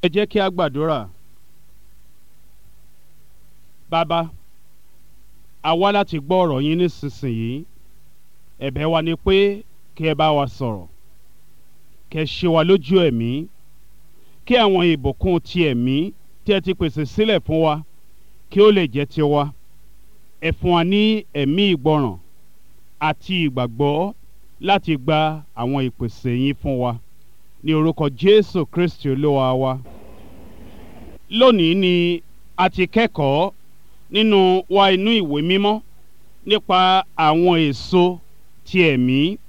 ẹ jẹ́ kí a gbàdúrà bàbá a wá láti gbọ́ ọ̀rọ̀ yín nísinsìnyí ẹ̀bẹ̀ wa ni pé kí ẹ bá wa sọ̀rọ̀ kẹ́ ṣe wa lójú ẹ̀mí kí àwọn ìbùkún ti ẹ̀mí tí ẹ ti pèsè sílẹ̀ fún wa kí ó lè jẹ́ tiwa ẹ fún wa ní ẹ̀mí ìgbọràn àti ìgbàgbọ́ láti gba àwọn ìpèsè yín fún wa ní orúkọ Jésù Kristi olúwa wa lónìí ni a ti kẹ́kọ̀ọ́ nínú wa inú ìwé mímọ́ nípa àwọn èso ti ẹ̀mí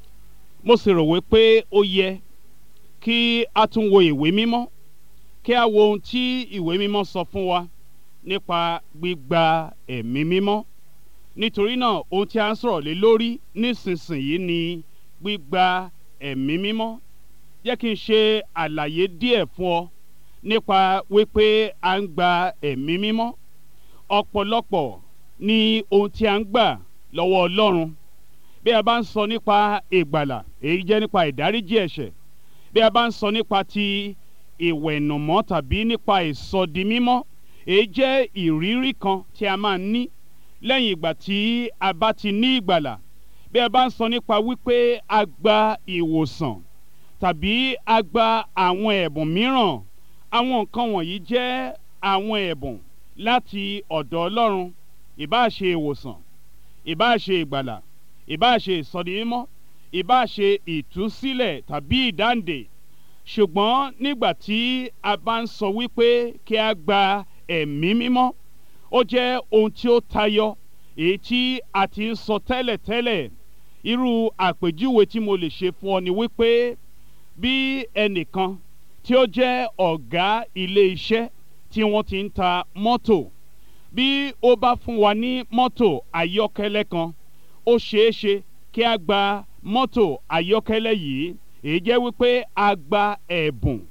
mo sì rò wípé ó yẹ kí a tún wo ìwé mímọ́ kí a wo ohun tí ìwé mímọ́ sọ fún wa nípa gbígba ẹ̀mí mímọ́ nítorí náà ohun tí a ń sọ̀rọ̀ lé lórí nísinsìnyí ni gbígba ẹ̀mí mímọ́ jẹ́ kí n ṣe àlàyé díẹ̀ fún ọ nípa wípé a ń gba ẹ̀mí mímọ́ ọ̀pọ̀lọpọ̀ ní ohun tí a ń gbà lọ́wọ́ Ọlọ́run bí a bá ń sọ nípa ìgbàlà èyí jẹ́ nípa ìdáríjì ẹ̀ṣẹ̀ bí a bá ń sọ nípa ti ìwẹ̀nùmọ́ tàbí nípa ìsọdimímọ́ èyí jẹ́ ìrírí kan tí a máa ń ní lẹ́yìn ìgbà tí a bá ti ní ìgbàlà bí a bá ń sọ nípa wípé a gba ìwòsàn tàbí a gba àwọn ẹ̀bùn mìíràn àwọn nǹkan wọ̀nyí jẹ́ àwọn ẹ̀bùn láti ọ̀dọ̀ Ọlọ́run ìbáà ṣe ìwòsàn ìbáà ṣe ìgbàlà ìbáà ṣe ìsọdimímọ́ ìbáà ṣe ìtúsílẹ̀ tàbí ìdáǹdè ṣùgbọ́n nígbà tí a bá ń sọ wípé kí a gba ẹ̀mí mímọ́ ó jẹ́ ohun tí ó tayọ èyí tí a ti ń sọ tẹ́lẹ̀tẹ́lẹ̀ irú àpèjúwe tí mo lè ṣe fún ọ ni wípé bí ẹnìkan tí ó jẹ́ ọ̀gá ilé iṣẹ́ tí wọ́n ti ń ta mọ́tò bí ó bá fún wa ní mọ́tò ayọ́kẹ́lẹ́ kan ó ṣeé ṣe kí a gba mọ́tò ayọ́kẹ́lẹ́ yìí èyí jẹ́ wípé a gba ẹ̀bùn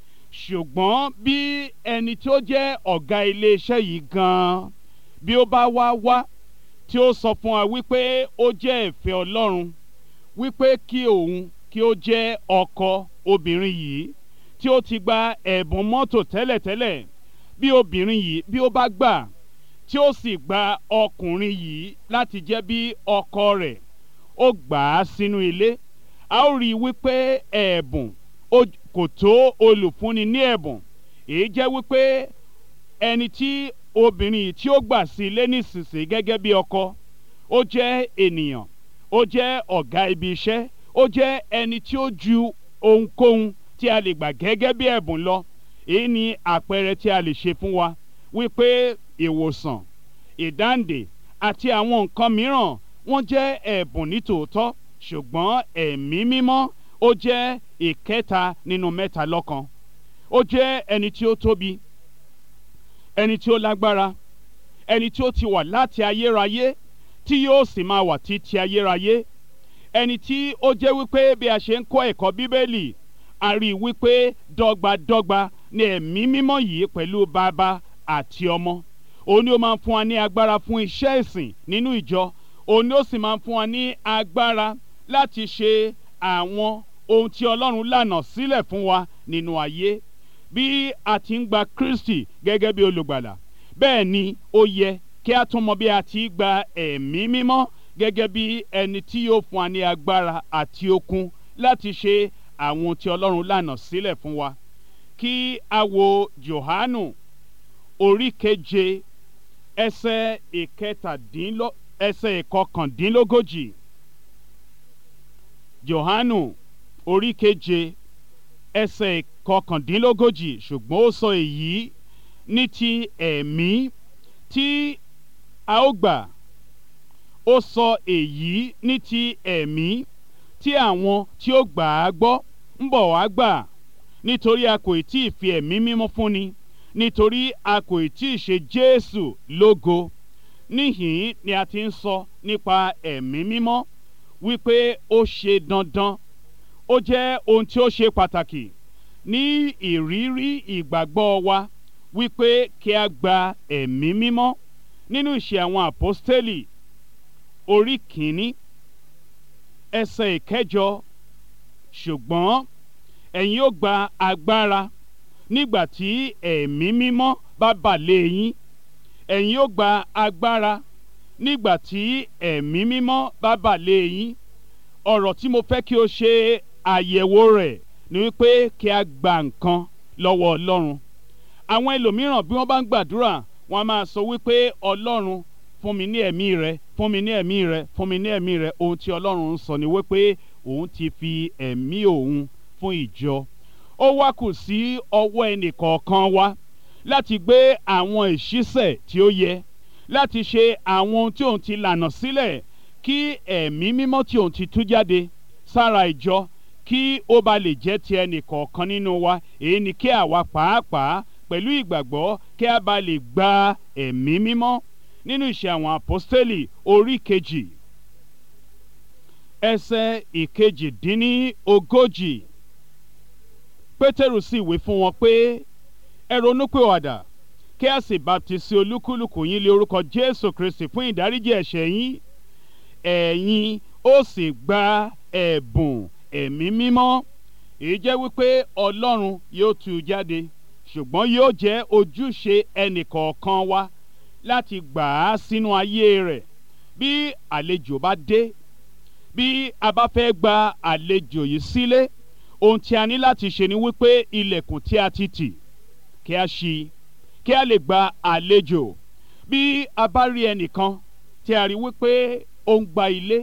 ṣùgbọ́n bí ẹni tí ó jẹ́ ọ̀gá iléeṣẹ́ yìí gan-an bí ó bá wá wá tí ó sọ fún wa wípé ó jẹ́ ìfẹ́ Ọlọ́run wípé kí òun kí ó jẹ́ ọkọ obìnrin yìí tí ó ti gba ẹ̀bùn mọ́tò tẹ́lẹ̀tẹ́lẹ̀ bí obìnrin yìí bí ó bá gbà tí ó sì gba ọkùnrin yìí láti jẹ́ bí ọkọ rẹ̀ ó gbà á sínú ilé a ó rí i wípé ẹ̀bùn kò tó olùfúnni ní ẹ̀bùn èyí jẹ́ wípé ẹni tí obìnrin yìí tí ó gbà sí ilé nísinsìnyí gẹ́gẹ́ bí ọkọ ó jẹ́ ènìyàn ó jẹ́ ọ̀gá ibi iṣẹ́ ó jẹ́ ẹni tí ó ju ohunkóhun tí a lè gbà gẹ́gẹ́ bí ẹ̀bùn lọ èyí ni àpẹẹrẹ tí a lè ṣe fún wa wípé ìwòsàn ìdáǹdè àti àwọn nǹkan mìíràn wọ́n jẹ́ ẹ̀bùn nítòótọ́ ṣùgbọ́n ẹ̀mí mímọ́ ó jẹ́ ìkẹta nínú mẹ́ta lọ́kan ó jẹ́ ẹni tí ó tóbi ẹni tí ó lágbára ẹni tí ó ti wà láti ayérayé tí yóò sì máa wà títí ayérayé ẹni tí ó jẹ́ wípé bí a ṣe ń kọ́ ẹ̀kọ́ bíbélì a rí i wípé dọ́gbadọ́gba ni ẹ̀mí mímọ́ yìí pẹ̀lú bàbá àti ọmọ òun ni ó máa ń fún wa ní agbára fún iṣẹ́ ìsìn nínú ìjọ òun ni ó sì máa ń fún wa ní agbára láti ṣe àwọn ohun tí Ọlọ́run lànà sílẹ̀ fún wa nínú ayé bí a ti ń gba Kristi gẹ́gẹ́ bí olùgbàlà bẹ́ẹ̀ ni ó yẹ kí a tún mọ bí a ti gba ẹ̀mí mímọ́ gẹ́gẹ́ bí ẹni tí yóò fún wa ní agbára àti okun láti ṣe àwọn tí Ọlọ́run lànà sílẹ̀ fún wa kí a wo Jòhánù orí keje ẹsẹ̀ ìkẹtàdínlọ́ ẹsẹ̀ ìkọkàndínlógójì Jòhánù orí keje ẹsẹ̀ ìkọkàndínlógójì ṣùgbọ́n ó sọ èyí ní ti ẹ̀mí tí a ó gbà ó sọ èyí ní ti ẹ̀mí tí àwọn tí ó gbà á gbọ́ ń bọ̀ wá gbà nítorí a kò tí ì fi ẹ̀mí mímọ́ fúnni nítorí a kò tí ì ṣe Jésù lógo níhìn ni a ti ń sọ nípa ẹ̀mí mímọ́ wípé ó ṣe dandan ó jẹ́ ohun tí ó ṣe pàtàkì ní ìrírí ìgbàgbọ́ wa wípé kí a gba ẹ̀mí mímọ́ nínú ìṣe àwọn àpọ́stélì orí kìíní ẹsẹ̀ ìkẹjọ ṣùgbọ́n ẹ̀yin ó gba agbára nígbà tí ẹ̀mí mímọ́ bá bà lé yín ẹ̀yin ó gba agbára nígbà tí ẹ̀mí mímọ́ bá bà lé yín ọ̀rọ̀ tí mo fẹ́ kí o ṣe àyẹ̀wò rẹ̀ ni wípé kí a gba nǹkan lọ́wọ́ ọlọ́run àwọn ẹlòmíràn bí wọ́n bá ń gbàdúrà wọ́n á máa sọ wípé ọlọ́run fún mi ní ẹ̀mí rẹ fún mi ní ẹ̀mí rẹ fún mi ní ẹ̀mí rẹ ohun tí ọlọ́run ń sọ ni wípé òun ti fi ẹ̀mí òun fún ìjọ ó wá kù sí ọwọ́ ẹnìkọ̀ọ̀kan wa láti gbé àwọn ìṣísẹ̀ tí ó yẹ láti ṣe àwọn ohun tí òun ti lànà sílẹ̀ kí ẹ̀mí mímọ́ tí òun ti tú jáde sára ìjọ kí ó ba lè jẹ́ ti ẹnìkọ̀ọ̀kan nínú wa èyí ni kí àwa pàápàá pẹ̀lú ìgbàgbọ́ kí a bá lè gba ẹ̀mí mímọ́ nínú ìṣe àwọn àpọ́stélì orí kejì ẹsẹ̀ ìkejìdínní ogójì pétérù sì wí fún wọn pé ẹ ronúpìwàdà kí a sì baptisi olúkúlùkù yín lé orúkọ jésù kristi fún ìdáríjì ẹ̀ṣẹ̀ yín ẹ̀yin ó sì gba ẹ̀bùn ẹ̀mí mímọ́ èyí jẹ́ wípé ọlọ́run yóò tú u jáde ṣùgbọ́n yóò jẹ́ ojúṣe ẹnìkọ̀ọ̀kan wa láti gbà á sínú ayé rẹ̀ bí àlejò bá dé bí a bá fẹ́ gba àlejò yìí sílé ohun tí a ní láti ṣe ni wípé ilẹ̀kùn tí a ti tì kí a ṣí kí a lè gba àlejò bí a bá rí ẹnìkan tí a rí wípé ó ń gba ilé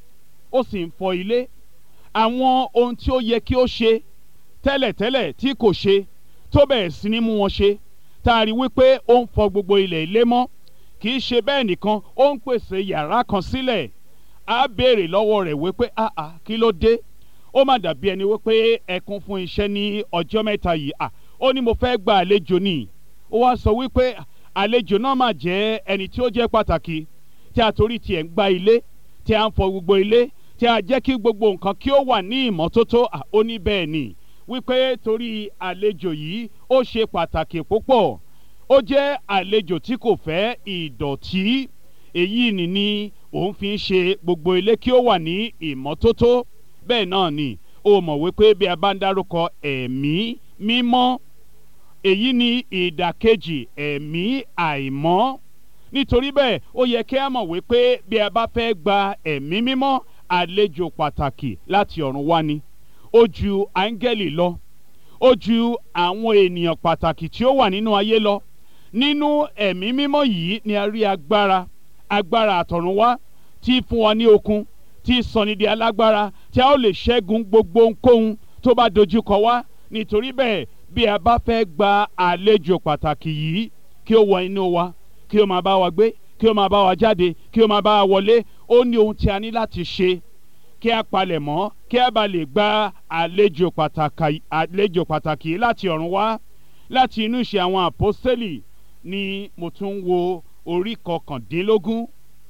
ó sì ń fọ ilé àwọn ohun tí ó yẹ kí ó ṣe tẹ́lẹ̀tẹ́lẹ̀ tí kò ṣe tó bẹ̀rẹ̀ sí ní mú wọn ṣe tá a rí wípé ó ń fọ gbogbo ilẹ̀ ilé mọ́ kì í ṣe bẹ́ẹ̀ nìkan ó ń pèsè yàrá kan sílẹ̀ á béèrè lọ́wọ́ rẹ̀ wípé àà kí ló dé ó má dàbí ẹni wípé ẹkún fún iṣẹ́ ní ọjọ́ mẹ́ta yìí à ó ní mo fẹ́ gba àlejò ni ó wá sọ wípé àlejò náà mà jẹ́ ẹni tí ó jẹ́ pàtàkì tí a torí tiẹ̀ ń gba ilé tí a ń fọ gbogbo ilé tí a jẹ́ kí gbogbo nǹkan kí ó wà ní ìmọ́tótó ó ní bẹ́ẹ̀ ni wípé torí àlejò yìí ó ṣe pàtàkì púpọ̀ ó jẹ́ àlejò tí kò fẹ́ ìdọ̀tí èyí ni ni òun fi ń ṣe gbogbo ilé kí ó wà ní ìmọ́tótó bẹ́ẹ̀ náà ni ó mọ̀ wípé bí a bá ń dárúkọ ẹ̀mí mímọ́ èyí ni ìdàkejì ẹ̀mí àìmọ́ nítorí bẹ́ẹ̀ ó yẹ kí a mọ̀ wípé bí a bá fẹ́ gba ẹ̀mí mímọ́ àlejò pàtàkì láti ọ̀run wá ni ó ju áńgẹ́lì lọ ó ju àwọn ènìyàn pàtàkì tí ó wà nínú ayé lọ nínú ẹ̀mí mímọ́ yìí ni a rí agbára agbára àtọ̀run wá tí fún wa ní okun tí sọni di alágbára tí a ó lè ṣẹ́gun gbogbo ohunkóhun tó bá dojúkọ wá nítorí bẹ́ẹ̀ bí a bá fẹ́ gba àlejò pàtàkì yìí kí ó wọ inú wa kí ó máa bá wa gbé kí ó máa bá wa jáde kí ó máa bá wa wọlé ó ní ohun tí a ní láti ṣe kí a palẹ̀ mọ́ kí a bá lè gba àlejò pàtàkì àlejò pàtàkì láti ọ̀run wá láti inú ìṣe àwọn àpọ́sítélì ni mo tún wo orí kọkàndínlógún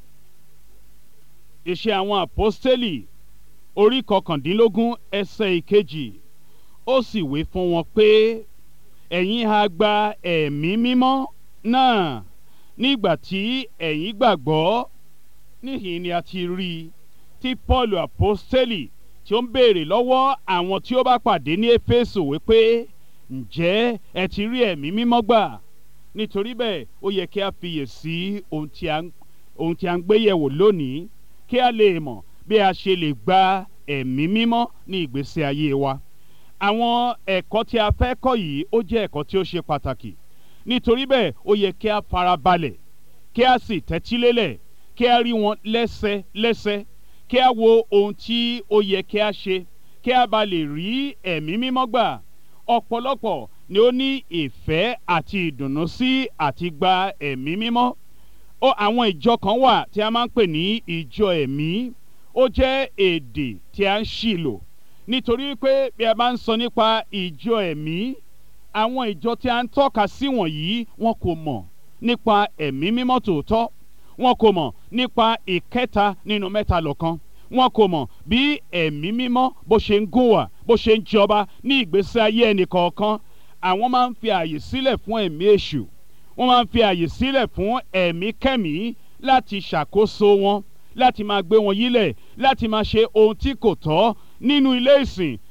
ìṣe àwọn àpọ́sítélì orí kọkàndínlógún ẹsẹ̀ ìkejì ó sì wí fún wọn pé ẹ̀yin ha gba ẹ̀mí mímọ́ náà nígbà tí ẹ̀yin gbàgbọ́ níhìn ni a ti rí i tí paul apostoli tí ó ń béèrè lọ́wọ́ àwọn tí ó bá pàdé ní éfésù wípé ǹjẹ́ ẹ ti rí ẹ̀mí mímọ́ gbà nítorí bẹ́ẹ̀ ó yẹ kí a fiyè sí ohun tí a ń gbé yẹ̀wò lónìí kí a lè mọ̀ bí a ṣe lè gba ẹ̀mí mímọ́ ní ìgbésí ayé wa àwọn ẹ̀kọ́ tí a fẹ́ kọ́ yìí ó jẹ́ ẹ̀kọ́ tí ó ṣe pàtàkì nítorí bẹ́ẹ̀ ó yẹ kí a farabalẹ̀ kí a sì tẹ́tílélẹ̀ kí a rí wọn lẹ́sẹlẹ́sẹ kí a wo ohun tí ó yẹ kí a ṣe kí a bá lè rí ẹ̀mí mímọ́ gbà ọ̀pọ̀lọpọ̀ ni ó ní ìfẹ́ àti ìdùnnú sí àti gba ẹ̀mí mímọ́ ó àwọn ìjọ kan wà tí a máa ń pè ní ìjọ ẹ̀mí ó jẹ́ èdè tí a ń ṣì lò nítorí pé bí a bá ń sọ nípa ìjọ ẹ̀mí àwọn ìjọ tí a ń tọ́ka sí wọ̀nyí wọn kò mọ̀ nípa ẹ̀mí mímọ́ tòótọ́ wọn kò mọ̀ nípa ìkẹta nínú mẹ́ta lọ́kan wọn kò mọ̀ bí ẹ̀mí mímọ́ bó ṣe ń gùn wà bó ṣe ń jọba ní ìgbésí ayé ẹnì kọ̀ọ̀kan àwọn máa ń fi àyè sílẹ̀ fún ẹ̀mí èṣù wọ́n máa ń fi àyè sílẹ̀ fún ẹ̀mí kẹ́mí láti ṣàkóso wọn láti máa gbé wọn yílẹ̀ láti máa ṣe ohun tí kò tọ́ nínú ilé ìsìn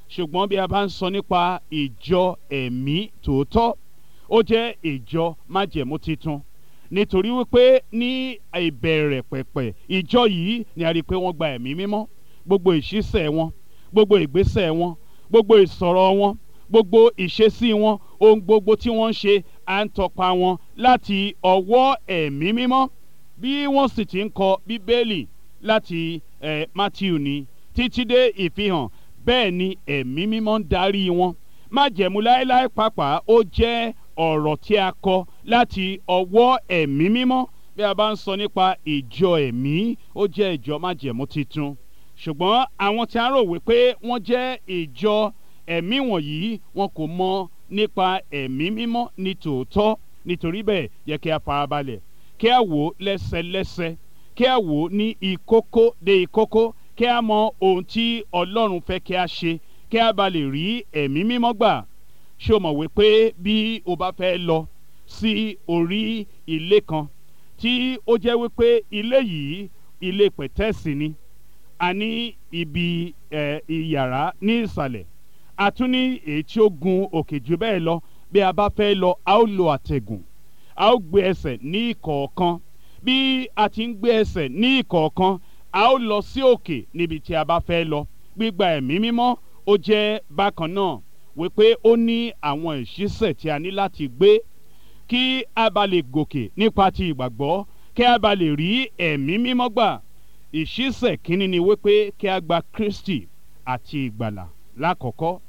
ṣùgbọ́n bí a bá ń sọ nípa ìjọ ẹ̀mí tòótọ́ ó jẹ́ ìjọ májẹ̀mú titun nítorí wípé ní ìbẹ̀rẹ̀ pẹ̀pẹ̀ ìjọ yìí ni a rí i pé wọ́n gba ẹ̀mí mímọ́ gbogbo ìṣísẹ̀ wọn gbogbo ìgbésẹ̀ wọn gbogbo ìsọ̀rọ̀ wọn gbogbo ìṣesí wọn ohun gbogbo tí wọ́n ń ṣe à ń tọpa wọn láti ọwọ́ ẹ̀mí mímọ́ bí wọ́n sì ti ń kọ bíbélì láti eh, Matthew ni títí dé ìfihàn bẹ́ẹ̀ ni ẹ̀mí mímọ́ ń darí wọn májẹ̀mú láéláé pàápàá ó jẹ́ ọ̀rọ̀ tí a kọ láti ọwọ́ ẹ̀mí mímọ́ bí a bá ń sọ nípa ìjọ ẹ̀mí ó jẹ́ ìjọ májẹ̀mú titun ṣùgbọ́n àwọn tí a rò wípé wọ́n jẹ́ ìjọ ẹ̀mí wọ̀nyí wọn kò mọ nípa ẹ̀mí mímọ́ ní tòótọ́ nítorí bẹ́ẹ̀ yẹ kí a farabalẹ̀ kí a wò ó lẹ́sẹlẹ́sẹ kí a wò ó ní ìkókó dé ìkókó kí a mọ ohun tí Ọlọ́run fẹ́ kí a ṣe kí a bá lè rí ẹ̀mí mímọ́ gbà ṣé o mọ̀ wípé bí o bá fẹ́ lọ sí orí ilé kan tí ó jẹ́ wípé ilé yìí ilé pẹ̀tẹ́sì ni a ní ibi ẹ̀ ìyàrá ní ìsàlẹ̀ a tún ní èyí tí ó gun òkè jù bẹ́ẹ̀ lọ bí a bá fẹ́ lọ a ó lo àtẹ̀gùn a ó gbé ẹsẹ̀ ní ìkọ̀ọ̀kan bí a ti ń gbé ẹsẹ̀ ní ìkọ̀ọ̀kan a ó lọ sí òkè níbi tí a bá fẹ́ lọ gbígba ẹ̀mí mímọ́ ó jẹ́ bákan náà wípé ó ní àwọn ìṣísẹ̀ tí a ní láti gbé kí a bá lè gòkè nípa ti ìgbàgbọ́ kí a bá lè rí ẹ̀mí mímọ́ gbà ìṣísẹ̀ kínní ni wípé kí a gba Kristi àti ìgbàlà lákọ̀ọ́kọ́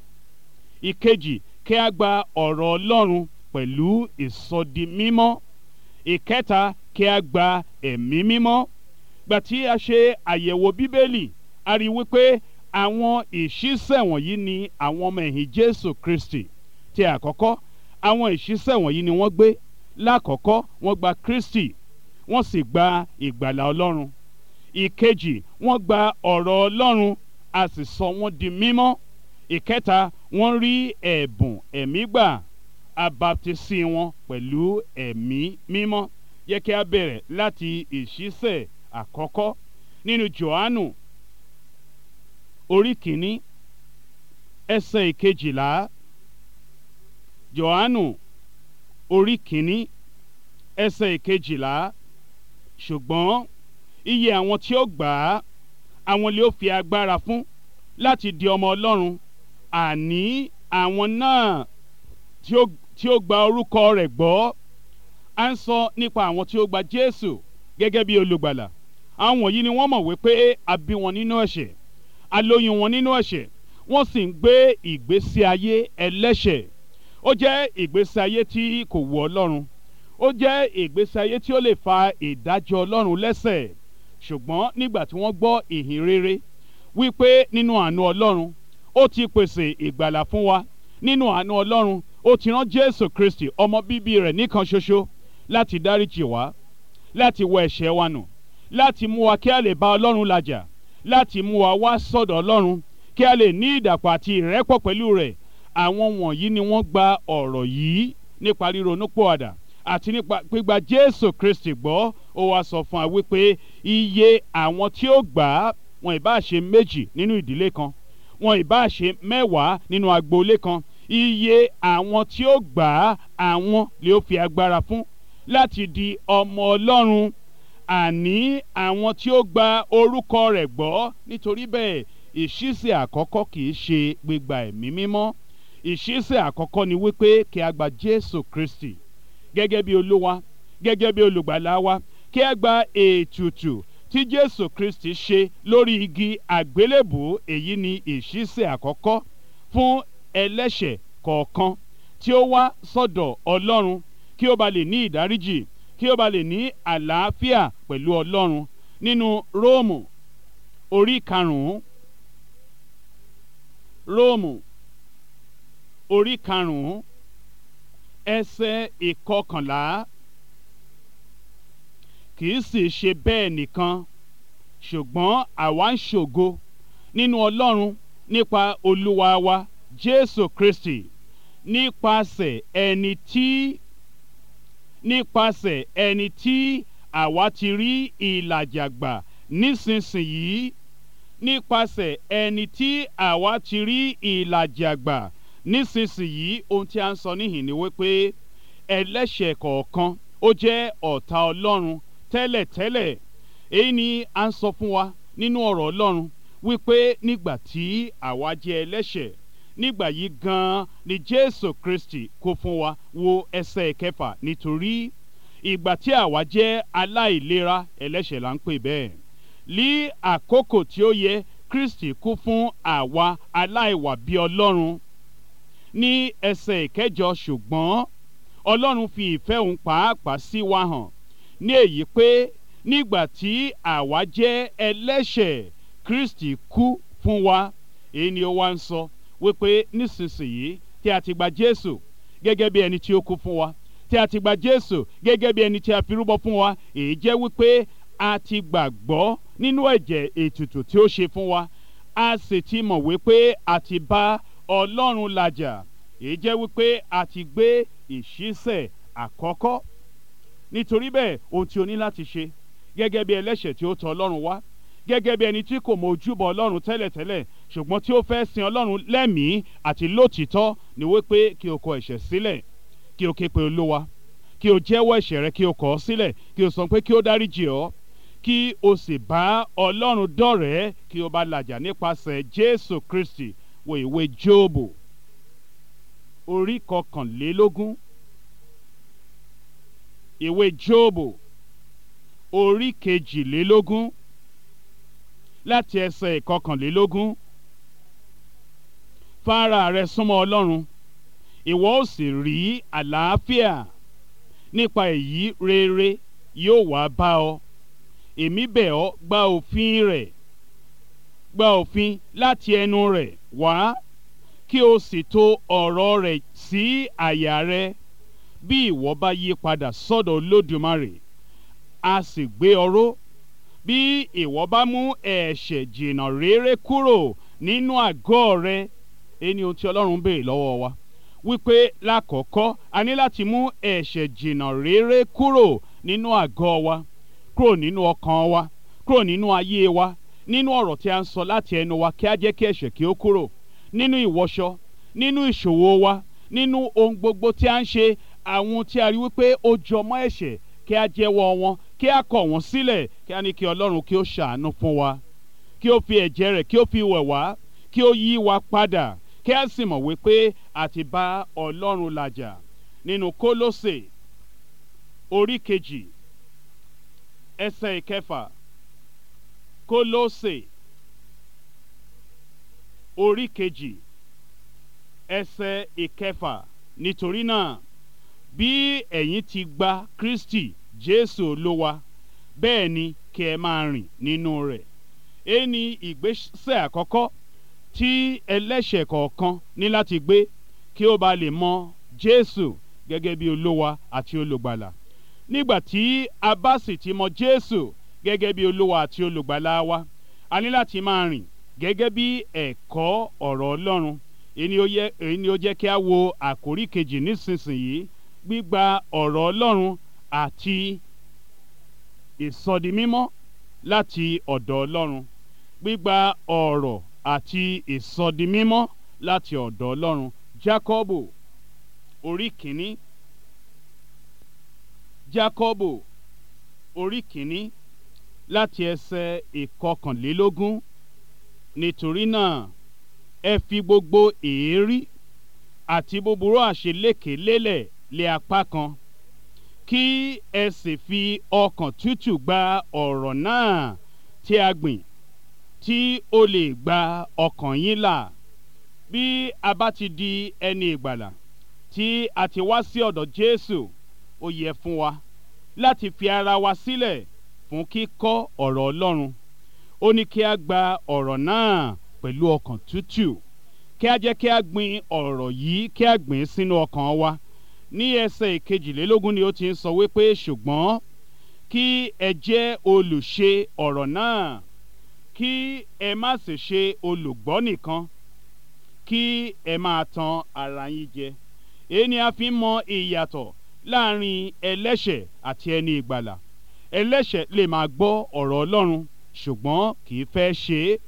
ìkejì kí a gba ọ̀rọ̀ Ọlọ́run pẹ̀lú ìsọdimímọ́ ìkẹta kí a gba ẹ̀mí mímọ́ gbà tí a ṣe àyẹ̀wò bíbélì a rí wípé àwọn ìṣísẹ̀ wọ̀nyí ni àwọn ọmọ ẹ̀yìn Jésù Kristi ti àkọ́kọ́ àwọn ìṣísẹ̀ wọ̀nyí ni wọ́n gbé lákọ̀ọ́kọ́ wọ́n gba Kristi wọ́n sì gba ìgbàlà Ọlọ́run ìkejì wọ́n gba ọ̀rọ̀ Ọlọ́run a sì sọ wọ́n di mímọ́ ìkẹta wọ́n rí ẹ̀bùn ẹ̀mí gbà abaptisi wọn pẹ̀lú ẹ̀mí mímọ́ yẹ kí a bẹ̀rẹ̀ láti ìṣísẹ̀ àkọ́kọ́ nínú Jòhánù orí kìíní ẹsẹ̀ ìkejìlá Jòhánù orí kìíní ẹsẹ̀ ìkejìlá ṣùgbọ́n iye àwọn tí ó gbà á àwọn lè ó fi agbára fún láti di ọmọ Ọlọ́run àní àwọn náà tí ó tí ó gba orúkọ rẹ̀ gbọ́ à ń sọ nípa àwọn tí ó gba Jésù gẹ́gẹ́ bí olùgbàlà àwọn wọ̀nyí ni wọ́n mọ̀ wípé a bí wọn nínú ẹ̀ṣẹ̀ a lóyún wọn nínú ẹ̀ṣẹ̀ wọ́n sì ń gbé ìgbésí ayé ẹlẹ́ṣẹ̀ ó jẹ́ ìgbésí ayé tí kò wù Ọlọ́run ó jẹ́ ìgbésí ayé tí ó lè fa ìdájọ́ Ọlọ́run lẹ́sẹ̀ ṣùgbọ́n nígbà tí wọ́n gbọ́ ìhìn rere wípé nínú àánú Ọlọ́run ó ti pèsè ìgbàlà fún wa nínú àánú Ọlọ́run ó ti rán Jésù Kristi ọmọ bíbí rẹ̀ nìkan ṣoṣo láti dáríjì wá láti wọ ẹ̀ṣẹ̀ wa nù láti mú wa kí a lè bá Ọlọ́run làjà láti mú wa wá sọ́dọ̀ Ọlọ́run kí a lè ní ìdàpọ̀ àti ìrẹ́pọ̀ pẹ̀lú rẹ̀ àwọn wọ̀nyí ni wọ́n gba ọ̀rọ̀ yìí nípa ríronúpìwàdà àti nípa gbígba Jésù Kristi gbọ́ ó wá sọ fún wa wípé iye àwọn tí ó gbà á wọn ìbá ṣe méjì nínú ìdílé kan wọn ìbá ṣe mẹ́wàá nínú agboolé kan iye àwọn tí ó gbà á àwọn lè ó fi agbára fún láti di ọmọ Ọlọ́run àní àwọn tí ó gba orúkọ rẹ̀ gbọ́ nítorí bẹ́ẹ̀ ìṣísẹ̀ àkọ́kọ́ kì í ṣe gbígba ẹ̀mí mímọ́ ìṣísẹ̀ àkọ́kọ́ ni wípé kí a gba Jésù Kristi gẹ́gẹ́ bí olúwa gẹ́gẹ́ bí olùgbàlà wa kí a gba ètùtù tí Jésù Kristi ṣe lórí igi àgbélébùú èyí ni ìṣísẹ̀ àkọ́kọ́ fún ẹlẹ́ṣẹ̀ kọ̀ọ̀kan tí ó wá sọ́dọ̀ Ọlọ́run kí ó ba lè ní ìdáríjì kí ó ba lè ní àlàáfíà pẹ̀lú Ọlọ́run nínú Róòmù orí karùn-ún Róòmù orí karùn-ún ẹsẹ̀ ìkọkànlá kì í sì ṣe bẹ́ẹ̀ nìkan ṣùgbọ́n àwa ń ṣògo nínú Ọlọ́run nípa Olúwa wa Jésù Kristi nípasẹ̀ ẹni tí nípasẹ̀ ẹni tí àwa ti rí ìlàjà gbà nísinsìnyí nípasẹ̀ ẹni tí àwa ti rí ìlàjì àgbà nísinsìnyí ohun tí a ń sọ níhìn ni wípé ẹlẹ́ṣẹ̀ kọ̀ọ̀kan ó jẹ́ ọ̀tá ọlọ́run tẹ́lẹ̀tẹ́lẹ̀ èyí ni a ń sọ fún wa nínú ọ̀rọ̀ ọlọ́run wípé nígbà tí àwa jẹ́ ẹlẹ́ṣẹ̀ nígbà yìí gan-an ni jésù kristi kó fún wa wo ẹsẹ̀ kẹfà nítorí ìgbà tí àwa jẹ́ aláìlera ẹlẹ́ṣẹ̀ là ń pè bẹ́ẹ̀ ní àkókò tí ó yẹ kristi kú fún àwa aláìwà bí ọlọ́run ní ẹsẹ̀ ìkẹjọ ṣùgbọ́n ọlọ́run fi ìfẹ́ òun pàápàá sí wa hàn ní èyí pé nígbà tí àwa jẹ́ ẹlẹ́ṣẹ̀ kristi kú fún wa èyí ni ó wá ń sọ wípé nísinsìnyí tí a ti gba jésù gẹ́gẹ́ bí ẹni tí ó kú fún wa tí a ti gba jésù gẹ́gẹ́ bí ẹni tí a fi rúbọ fún wa èyí jẹ́ wípé a ti gbàgbọ́ nínú ẹ̀jẹ̀ ètùtù tí ó ṣe fún wa a sì ti mọ̀ wípé a ti bá ọlọ́run làjà èyí jẹ́ wípé a ti gbé ìṣísẹ̀ àkọ́kọ́ nítorí bẹ́ẹ̀ ohun tí o ní láti ṣe gẹ́gẹ́ bí ẹlẹ́ṣẹ̀ tí ó tọ̀ ọlọ́run wá gẹ́gẹ́ bí ẹni tí kò mọ ojúbọ ọlọ́run tẹ́lẹ̀tẹ́lẹ̀ ṣùgbọ́n tí ó fẹ́ sin ọlọ́run lẹ́mìí àti lótìítọ́ ni wípé kí o kọ ẹ̀ṣẹ̀ sílẹ̀ kí o ké pe olúwa kí o jẹ́wọ́ ẹ̀ṣẹ̀ rẹ kí o kọ̀ ọ́ sílẹ̀ kí o sọ pé kí o dáríjì ọ́ kí o sì bá ọlọ́run dọ̀rẹ́ kí o bá làjà nípasẹ̀ jésù kristi wo ìwé jóòbù orí kọkànlélógún ìwé jóòbù orí kejìlélógún láti ẹsẹ̀ ìkọkànlélógún fara rẹ súnmọ́ ọlọ́run ìwọ ó sì rí àlàáfíà nípa èyí rere yóò wá bá ọ èmi bẹ̀ ọ́ gba òfin rẹ̀ gba òfin láti ẹnu rẹ̀ wá kí o sì tò ọ̀rọ̀ rẹ̀ sí àyà rẹ bí ìwọ bá yí padà sọ́dọ̀ olódùmarè a sì gbé ọ ró bí ìwọ bá mú ẹ̀ṣẹ̀ jìnnà réré kúrò nínú àgọ́ rẹ ẹni ohun tí ọlọ́run béèrè lọ́wọ́ wa wípé lákọ̀ọ́kọ́ a ní láti mú ẹ̀ṣẹ̀ jìnnà réré kúrò nínú àgọ́ wa kúrò nínú ọkàn wa kúrò nínú ayé wa nínú ọ̀rọ̀ tí a ń sọ láti ẹnu wa kí a jẹ́ kí ẹ̀ṣẹ̀ kí ó kúrò nínú ìwọṣọ nínú ìṣòwò wa nínú ohun gbogbo tí a ń ṣe àwọn tí a rí wípé ó jọmọ́ ẹ̀ṣẹ̀ kí a jẹ́wọ́ wọn kí a kọ̀ wọ́n sílẹ̀ kí a ní kí ọlọ́run kí ó ṣàánú fún wa kí ó fi ẹ̀jẹ̀ rẹ̀ kí ó fi wẹ̀ wá kí ó yí wa padà kí a sì mọ̀ wípé a ti bá ọlọ́run làjà nínú kólósè orí kejì ẹsẹ̀ ìkẹfà kólósè orí kejì ẹsẹ̀ ìkẹfà nítorí náà bí ẹ̀yin ti gba kristi jésù olúwa bẹ́ẹ̀ ni kí ẹ máa rìn nínú rẹ̀ èyí ni ìgbésẹ̀ àkọ́kọ́ tí ẹlẹ́ṣẹ̀ kọ̀ọ̀kan ní láti gbé kí ó bá lè mọ jésù gẹ́gẹ́ bí olúwa àti olùgbàlà nígbà tí a bá sì ti mọ jésù gẹ́gẹ́ bí olúwa àti olùgbàlà wa a ní láti máa rìn gẹ́gẹ́ bí ẹ̀kọ́ ọ̀rọ̀ ọlọ́run èyí ni ó jẹ́ kí a wo àkórí kejì nísinsìnyí gbígba ọ̀rọ̀ ọlọ́run àti ìsọdimímọ́ láti ọ̀dọ̀ ọlọ́run gbígba ọ̀rọ̀ àti ìsọdimímọ́ láti ọ̀dọ̀ ọlọ́run jákọ́bù orí kìíní jákọ́bù orí kìíní láti ẹsẹ̀ ìkọkànlélógún nítorí náà ẹ fi gbogbo èérí àti búburú àṣeléke lélẹ̀ lé apá kan kí ẹ sì fi ọkàn tútù gba ọ̀rọ̀ náà tí a gbìn tí ó lè gba ọkàn yín là bí a bá ti di ẹni ìgbàlà tí a ti wá sí ọ̀dọ̀ Jésù ó yẹ fún wa láti fi ara wa sílẹ̀ fún kíkọ́ ọ̀rọ̀ Ọlọ́run ó ní kí a gba ọ̀rọ̀ náà pẹ̀lú ọkàn tútù kí a jẹ́ kí a gbin ọ̀rọ̀ yìí kí a gbìn sínú ọkàn wa ní ẹsẹ̀ ìkejìlélógún ni ó ti ń sọ wípé ṣùgbọ́n kí ẹ jẹ́ olùṣe ọ̀rọ̀ náà kí ẹ má sì ṣe olùgbọ́ nìkan kí ẹ máa tan ara yín jẹ èyí ni a fi ń mọ ìyàtọ̀ láàrin ẹlẹ́ṣẹ̀ àti ẹni ìgbàlà ẹlẹ́ṣẹ̀ lè máa gbọ́ ọ̀rọ̀ Ọlọ́run ṣùgbọ́n kì í fẹ́ ṣe é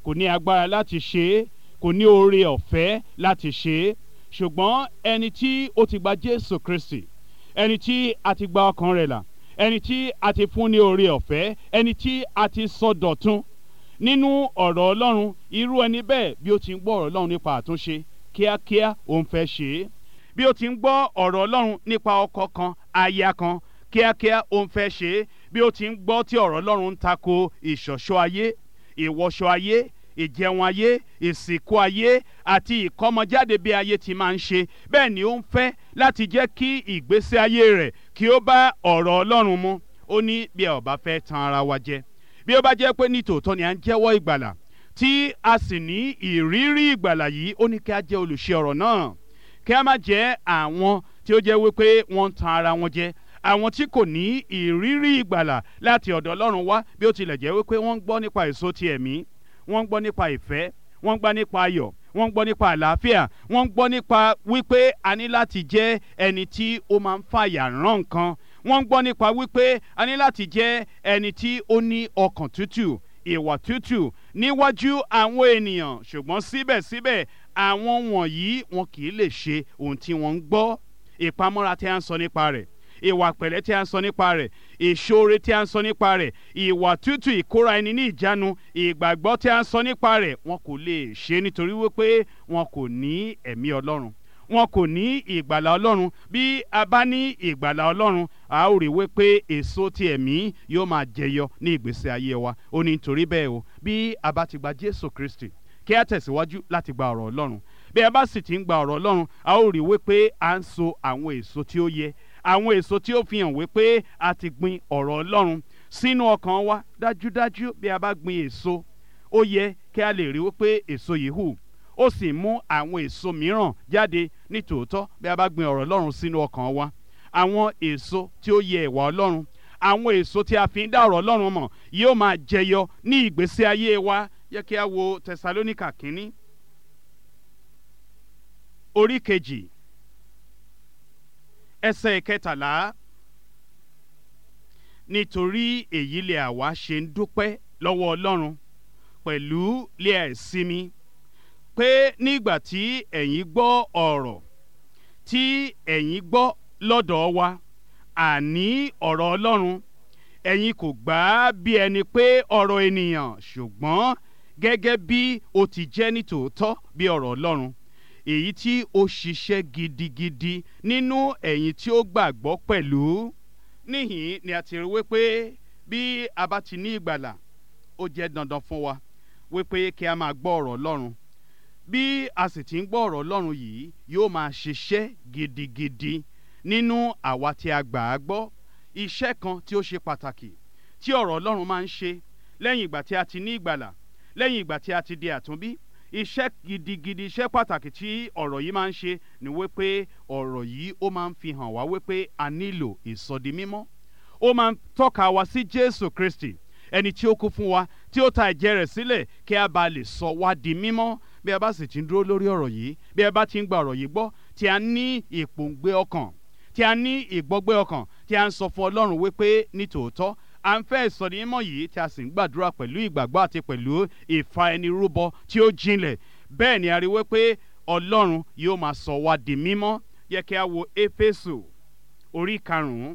kò ní agbára láti ṣe é kò ní oore ọ̀fẹ́ láti ṣe é ṣùgbọ́n ẹni tí ó ti gba Jésù Kristi ẹni tí a ti gba ọkàn rẹ̀ là ẹni tí a ti fún ní oore ọ̀fẹ́ ẹni tí a ti sọ dọ̀tun nínú ọ̀rọ̀ Ọlọ́run irú ẹni bẹ́ẹ̀ bí ó ti ń gbọ́ ọ̀rọ̀ Ọlọ́run nípa àtúnṣe kíákíá òun fẹ́ ṣe é bí ó ti ń gbọ́ ọ̀rọ̀ Ọlọ́run nípa ọkọ kan aya kan kíákíá òun fẹ́ ṣe é bí ó ti ń gbọ́ tí ọ̀rọ̀ Ọlọ́run ń tako ìṣọ̀ṣọ́ ayé ìwọṣọ ayé ìjẹun ayé ìsìnkú ayé àti ìkọ́mọjáde bí ayé ti máa ń ṣe bẹ́ẹ̀ ni ó ń fẹ́ láti jẹ́ kí ìgbésí ayé rẹ̀ kí ó bá ọ̀rọ̀ Ọlọ́run mu ó ní bí ẹ ò bá fẹ́ tan ara wa jẹ bí ó bá jẹ́ pé ní tòótọ́ ni à ń jẹ́wọ́ ìgbàlà tí a sì ní ìrírí ìgbàlà yìí ó ní kí a jẹ́ olùṣe ọ̀rọ̀ náà kí a má jẹ́ àwọn tí ó jẹ́ wípé wọ́n ń tan ara wọn jẹ àwọn tí kò ní ìrírí ìgbàlà láti ọ̀dọ̀ Ọlọ́run wá bí ó tilẹ̀ jẹ́ wípé wọ́n ń gbọ́ nípa èso ti ẹ̀mí wọ́n ń gbọ́ nípa ìfẹ́ wọ́n ń gbọ́ nípa ayọ̀ wọ́n ń gbọ́ nípa àlàáfíà wọ́n ń gbọ́ nípa wípé a ní láti jẹ́ ẹni tí ó máa ń fàyà rán nǹkan wọ́n ń gbọ́ nípa wípé a ní láti jẹ́ ẹni tí ó ní ọkàn tútù ìwà tútù níwájú àwọn ènìyàn ṣùgbọ́n síbẹ̀síbẹ̀ àwọn wọ̀nyí wọn kì í lè ṣe ohun tí wọ́n ń gbọ́ ìpamọ́ra tí a ń sọ nípa rẹ̀ ìwà pẹ̀lẹ́ tí a ń sọ nípa rẹ̀ ìṣoore tí a ń sọ nípa rẹ̀ ìwà tútù ìkóra ẹni ní ìjánu ìgbàgbọ́ tí a ń sọ nípa rẹ̀ wọn kò lè ṣe nítorí wípé wọn kò ní ẹ̀mí Ọlọ́run wọn kò ní ìgbàlà Ọlọ́run bí a bá ní ìgbàlà Ọlọ́run a ó rí wípé èso ti ẹ̀mí yóò máa jẹyọ ní ìgbésí ayé wa ó ní nítorí bẹ́ẹ̀ o bí a bá ti gba Jésù Kristi kí a tẹ̀síwájú láti gba ọ̀rọ̀ Ọlọ́run bí a bá sì ti ń gba ọ̀rọ̀ Ọlọ́run a ó rí wípé à ń so àwọn èso tí ó yẹ àwọn èso tí ó fi hàn wípé a ti gbin ọ̀rọ̀ Ọlọ́run sínú ọkàn wa dájúdájú bí a bá gbin èso ó yẹ kí a lè rí wípé èso yìí hù ó sì mú àwọn èso mìíràn jáde ní tòótọ́ bí a bá gbin ọ̀rọ̀ Ọlọ́run sínú ọkàn wa àwọn èso tí ó yẹ ìwà Ọlọ́run àwọn èso tí a fi ń dá ọ̀rọ̀ Ọlọ́run mọ̀ yóò máa jẹyọ ní ìgbésí ayé wa yẹ kí a wo Tẹsalóníkà kínní orí kejì ẹsẹ̀ kẹtàlá nítorí èyí lè àwa ṣe ń dúpẹ́ lọ́wọ́ Ọlọ́run pẹ̀lú lé àìsinmi pé nígbà tí ẹ̀yin gbọ́ ọ̀rọ̀ tí ẹ̀yin gbọ́ lọ́dọ̀ wa àní ọ̀rọ̀ Ọlọ́run ẹ̀yin kò gbà á bí ẹni pé ọ̀rọ̀ ènìyàn ṣùgbọ́n gẹ́gẹ́ bí ó ti jẹ́ nítòótọ́ bí ọ̀rọ̀ Ọlọ́run èyí tí ó ṣiṣẹ́ gidigidi nínú ẹ̀yin tí ó gbàgbọ́ pẹ̀lú níhìn ni a ti rí wípé bí a bá ti ní ìgbàlà ó jẹ́ dandan fún wa wípé kí a máa gbọ́ ọ̀rọ̀ Ọlọ́run bí a sì ti ń gbọ́ ọ̀rọ̀ Ọlọ́run yìí yóò máa ṣiṣẹ́ gidigidi nínú àwa tí a gbà á gbọ́ iṣẹ́ kan tí ó ṣe pàtàkì tí ọ̀rọ̀ Ọlọ́run máa ń ṣe lẹ́yìn ìgbà tí a ti ní ìgbàlà lẹ́yìn ìgbà tí a ti di àtúnbí iṣẹ́ gidigidi iṣẹ́ pàtàkì tí ọ̀rọ̀ yìí máa ń ṣe ni wípé ọ̀rọ̀ yìí ó máa ń fi hàn wá wípé a nílò ìsọdi mímọ́ ó máa ń tọ́ka wa sí Jésù Kristi ẹni tí ó kú fún wa tí ó ta ẹ̀jẹ̀ rẹ̀ sílẹ̀ kí a bá lè sọ wá di mímọ́ bí a bá sì ti ń dúró lórí ọ̀rọ̀ yìí bí a bá ti ń gba ọ̀rọ̀ yìí gbọ́ tí a ní ìpòǹgbẹ ọkàn tí a ní ìgbọ́gbẹ́ ọkàn tí a ń sọ fún Ọlọ́run wípé ní tòótọ́ à ń fẹ́ ìsọ̀rí mímọ́ yìí tí a sì ń gbàdúrà pẹ̀lú ìgbàgbọ́ àti pẹ̀lú ìfa ẹni rúbọ tí ó jinlẹ̀ bẹ́ẹ̀ ni a rí wípé Ọlọ́run yóò máa sọ wá di mímọ́ yẹ kí a wo Éfésù orí karùn-ún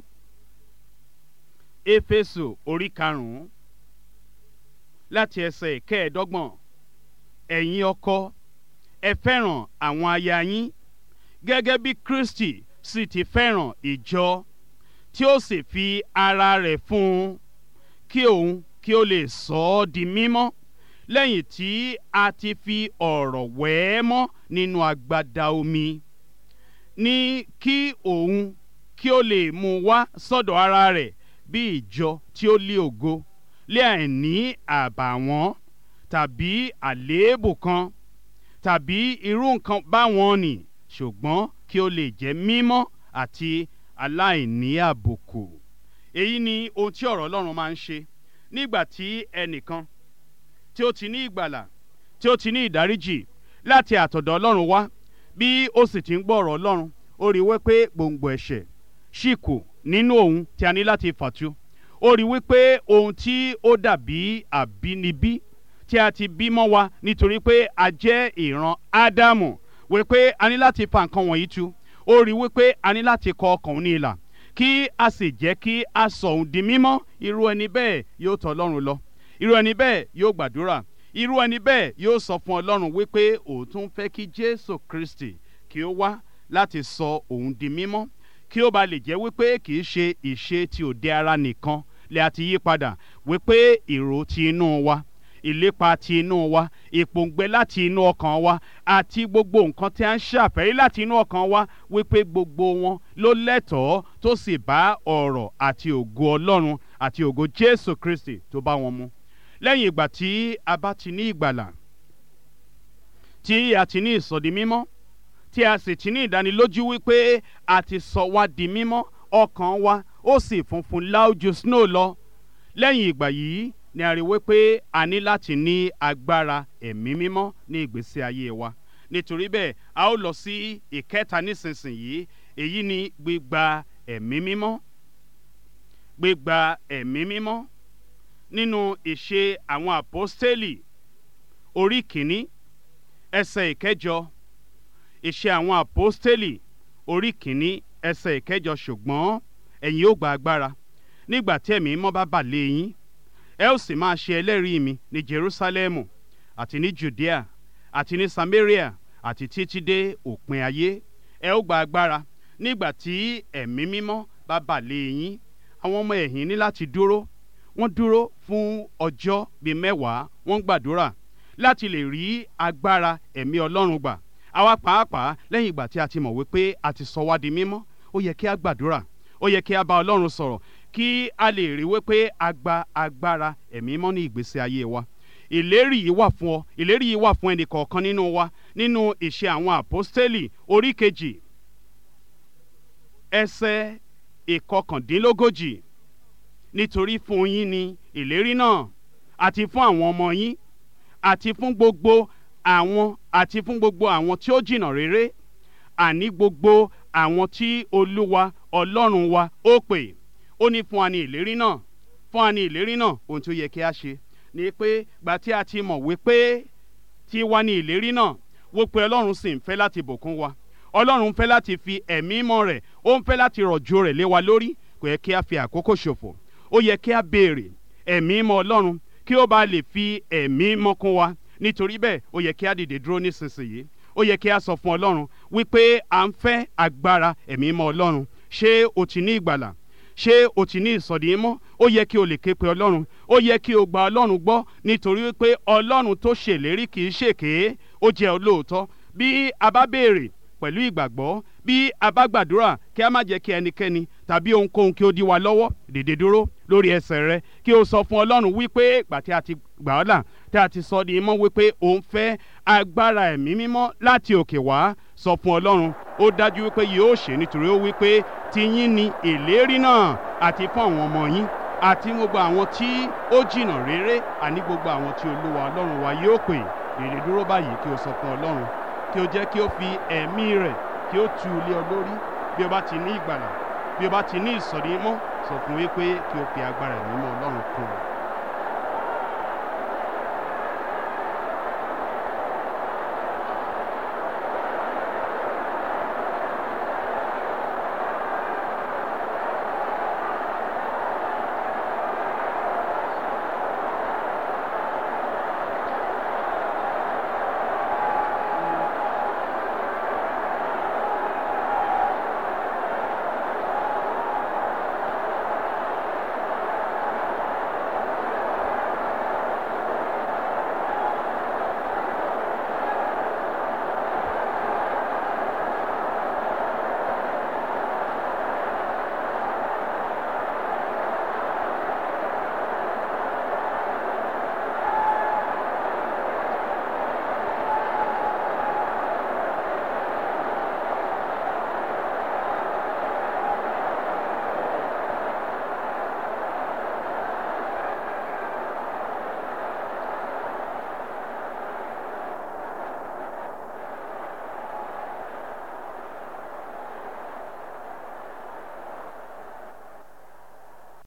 Éfésù orí karùn-ún láti ẹsẹ̀ kẹẹ̀ẹ́dọ́gbọ̀n ẹ̀yin ọkọ ẹ fẹ́ràn àwọn aya yín gẹ́gẹ́ bí Kristi sì ti fẹ́ràn ìjọ tí ó sì fi ara rẹ̀ fún un kí òun kí ó lè sọ ọ́ di mímọ́ lẹ́yìn tí a ti fi ọ̀rọ̀ wẹ̀ ẹ́ mọ́ nínú agbada omi ní kí òun kí ó lè mú wá sọ́dọ̀ ara rẹ̀ bí ìjọ tí ó lé ògo lé àìní àbàwọ́n tàbí àléébù kan tàbí irú nǹkan báwọn nì ṣùgbọ́n kí ó lè jẹ́ mímọ́ àti aláìní àbùkù. èyí ni ohun tí ọ̀rọ̀ Ọlọ́run máa ń ṣe nígbà tí ẹnìkan tí ó ti ní ìgbàlà tí ó ti ní ìdáríjì láti àtọ̀dọ̀ Ọlọ́run wá bí ó sì ti ń gbọ́ ọ̀rọ̀ Ọlọ́run ó rí wípé gbòǹgbò ẹ̀ṣẹ̀ ṣì kù nínú òun tí a ní láti fàtú ó rí wípé ohun tí ó dàbí àbínibí tí tí a ti bí mọ́ wa nítorí pé a jẹ́ ìran ádámù wípé a ní láti fa nǹkan wọ̀nyí tu ó rí wípé a ní láti kọ ọkàn òun ní ìlà kí a sì jẹ́ kí a sọ òun di mímọ́ irú ẹni bẹ́ẹ̀ yóò tọ̀ ọlọ́run lọ irú ẹni bẹ́ẹ̀ yóò gbàdúrà irú ẹni bẹ́ẹ̀ yóò sọ fún ọlọ́run wípé òun tún fẹ́ kí jésù kristi kí ó wá láti sọ òun di mímọ́ kí ó ba lè jẹ́ wípé kì í ṣe ìṣe ti òde ara nìkan lè àti yí padà wípé èrò ti inú wa ìlépa ti inú wa ìpòǹgbẹ láti inú ọkàn wa àti gbogbo nǹkan tí a ń ṣàfẹ́rí láti inú ọkàn wa wípé gbogbo wọn ló lẹ́tọ̀ọ́ tó sì bá ọ̀rọ̀ àti ògo ọlọ́run àti ògo jésù kristi tó bá wọn mu lẹ́yìn ìgbà tí a bá ti ní ìgbàlà tí a ti ní ìsọdi mímọ́ tí a sì ti ní ìdánilójú wípé a ti sọ wá di mímọ́ ọkàn wa ó sì funfun láójú snow lọ lẹ́yìn ìgbà yìí ni a rí wípé a ní láti ní agbára ẹ̀mí mímọ́ ní ìgbésí ayé wa nítorí bẹ́ẹ̀ a ó lọ sí ìkẹta nísinsìnyí èyí ni gbígba ẹ̀mí mímọ́ gbígba ẹ̀mí mímọ́ nínú ìṣe àwọn àpọ́stélì orí kìíní ẹsẹ̀ ìkẹjọ ìṣe àwọn àpọ́stélì orí kìíní ẹsẹ̀ ìkẹjọ ṣùgbọ́n ẹ̀yin ó gba agbára nígbà tí ẹ̀mí mímọ́ bá bà lé yín ẹ ó sì máa ṣe ẹlẹ́rìí mi ní jerusalemu àti ní judea àti ní samaria àti títí dé òpin ayé ẹ ó gba agbára nígbà tí ẹ̀mí mímọ́ bá bà lé yín àwọn ọmọ ẹ̀yìn ní láti dúró wọ́n dúró fún ọjọ́ bíi mẹ́wàá wọ́n gbàdúrà láti lè rí agbára ẹ̀mí ọlọ́run gbà àwa pàápàá lẹ́yìn ìgbà tí a ti mọ̀ wípé a ti sọ wá di mímọ́ ó yẹ kí a gbàdúrà ó yẹ kí a bá ọlọ́run sọ̀rọ̀ kí a lè rí wípé a gba agbára ẹ̀mí mọ́ ní ìgbésí ayé wa ìlérí yìí wà fún ọ ìlérí yìí wà fún ẹnì kọ̀ọ̀kan nínú wa nínú ìṣe àwọn àpọ́stélì orí kejì ẹsẹ̀ ìkọkàndínlógójì nítorí fún yín ni ìlérí náà àti fún àwọn ọmọ yín àti fún gbogbo àwọn àti fún gbogbo àwọn tí ó jìnnà réré àní gbogbo àwọn tí olúwa ọlọ́run wa ó pè ó ní fún wa ní ìlérí náà fún wa ní ìlérí náà ohun tí ó yẹ kí a ṣe ni pé gbà tí a ti mọ̀ wípé tí wá ní ìlérí náà wó pé ọlọ́run sì ń fẹ́ láti bùkún wa ọlọ́run ń fẹ́ láti fi ẹ̀mí mọ́ rẹ̀ ó ń fẹ́ láti rọ̀jò rẹ̀ lé wa lórí kò yẹ kí a fi àkókò ṣòfò ó yẹ kí a béèrè ẹ̀mí mọ́ ọlọ́run kí ó bá lè fi ẹ̀mí mọ́ kún wa nítorí bẹ́ẹ̀ ó yẹ kí a dìde dúró nísinsìnyí ó yẹ kí a sọ fún ọlọ́run wípé à ń fẹ́ agbára ẹ̀mí mọ́ ọlọ́run ṣé o ti ní ìgbàlà ṣé o ti ní ìsọ̀dí mọ́ ó yẹ kí o lè ké pe ọlọ́run ó yẹ kí o gba ọlọ́run gbọ́ nítorí wípé ọlọ́run tó ṣèlérí kì í ṣèké ó jẹ́ olóòótọ́ bí a bá béèrè pẹ̀lú ìgbàgbọ́ bí a bá gbàdúrà kí a má jẹ́ kí ẹnikẹ́ni tàbí ohunkóhun kí ó dí wa lọ́wọ́ dìde dúró lórí ẹsẹ̀ rẹ kí o sọ fún ọlọ́run wípé ìgbà tí a ti gbà ọ́ là tí a ti sọ di mọ́ wípé òun fẹ́ agbára ẹ̀mí mímọ́ láti òkè wá sọ fún ọlọ́run ó dájú wípé yóò ṣe nítorí ó wípé tiyín ni ìlérí náà àti fún àwọn ọmọ yín àti gbogbo àwọn tí ó jìnnà réré àní gbogbo àwọn tí olúwa ọlọ́run wa yóò pè dìde dúró báyìí kí o sọ fún ọlọ́run kí o jẹ́ kí o fi ẹ̀mí rẹ̀ kí o tu ilé ọ lórí bí o bá ti ní ìgbàlà bí o bá ti ní ìsọ̀rí mọ́ sọ fún wípé kí o fi agbára ẹ̀mí mọ́ ọlọ́run kún un.